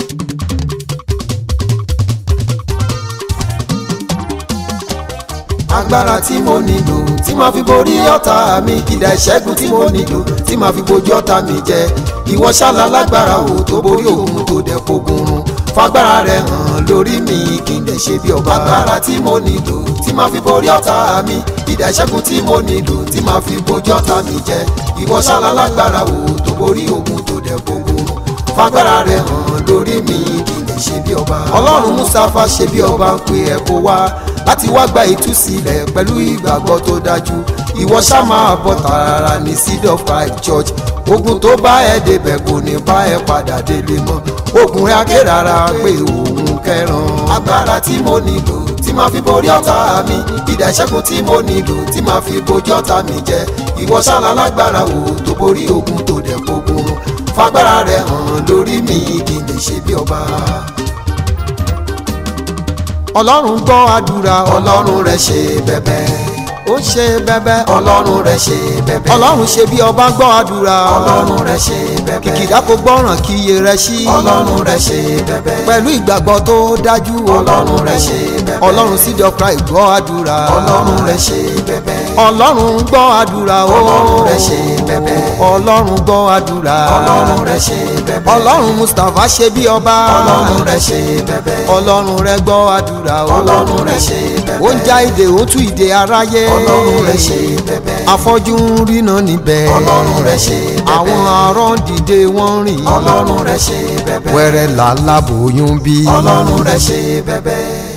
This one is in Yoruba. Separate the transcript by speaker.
Speaker 1: agbára tí mo nílò tí màá fi borí ọ̀tá mi ìdá ìṣẹ́gun tí mo nílò tí màá fi bojú ọ̀tá mi jẹ ìwọ ṣálá lágbára o tó borí òun tó dẹ̀ fogun run fagbára rẹ hàn lórí mi kí n lè ṣe bí ọba agbára tí mo nílò tí màá fi borí ọ̀tá mi ìdá ìṣẹ́gun tí mo nílò tí màá fi bojú ọ̀tá mi jẹ ìwọ ṣálá lágbára o tó borí òun tó dẹ̀ fogun run fagbára rẹ hàn lórí mi kí n lè ṣe bí ọba ọlọ́run mustapha ṣe bí ọba ń pe ẹ̀ kó wá láti wá gba ìtúsílẹ̀ pẹ̀lú ìgbàgbọ́ tó dájú ìwọ ṣá máa bọ̀ tààrà ní seed of christ church ogun tó bá ẹ débẹ̀ kò ní bá ẹ padà délé mọ́ ogun rẹ akérara pé òun kẹran agbára tí mo nílò tí máa fi borí ọ̀tá mi ìdá ìṣẹ́gun tí mo nílò tí máa fi bojú ọ̀tá mi jẹ ìwọ ṣálá lágbára wo tó borí ogun tó dẹ̀ gbógun fagbára rẹ hàn lórí mi kí n lè ṣe bí ọba ọlọ́run gbọ́ àdúrà ọlọ́run rẹ̀ ṣe bẹ̀bẹ̀ ó ṣe bẹ̀bẹ̀ ọlọ́run rẹ̀ ṣe bẹ̀bẹ̀ ọlọ́run ṣe bí ọba gbọ́ àdúrà ọlọ́run rẹ̀ ṣe bẹ̀bẹ̀ kìkìdá kò gbọ́ràn kí iye rẹ̀ ṣí ọlọ́run rẹ̀ ṣe bẹ̀bẹ̀ pẹ̀lú ìgbàgbọ́ tó dájú ọlọ́run rẹ̀ ṣe bẹ̀bẹ̀ ọlọ́run seed of Christ gbọ́ àdúrà ọlọ́run rẹ̀ ṣe bẹ̀bẹ̀ ọlọ́run gbọ́ àdúrà ọlọ́run rẹ̀ ṣe bẹ̀bẹ̀ ọlọ́run gbọ́ àdúrà ọlọ́run rẹ̀ ṣe bẹ̀bẹ̀ ọlọ́run Mustapha ṣe bí ọba ọlọ́run rẹ̀ ṣe bẹ̀bẹ̀ ọlọ́run rẹ̀ gbọ́ àdúrà ọlọ́run rẹ̀ ṣe bẹ̀bẹ̀ ó ń já ìdè ó tú ìdè aráyé ọlọ́run rẹ̀ ṣe bẹ̀bẹ̀ afọ́jú ń ríná níbẹ̀ ọlọ́run rẹ̀ ṣe bẹ̀bẹ̀ àwọn arán dìde wọ́n rìn ọlọ́run rẹ̀ ṣe bẹ̀bẹ̀ wẹ́rẹ́ làlábòóyún bí ọlọ́run rẹ̀ ṣe bẹ̀bẹ̀.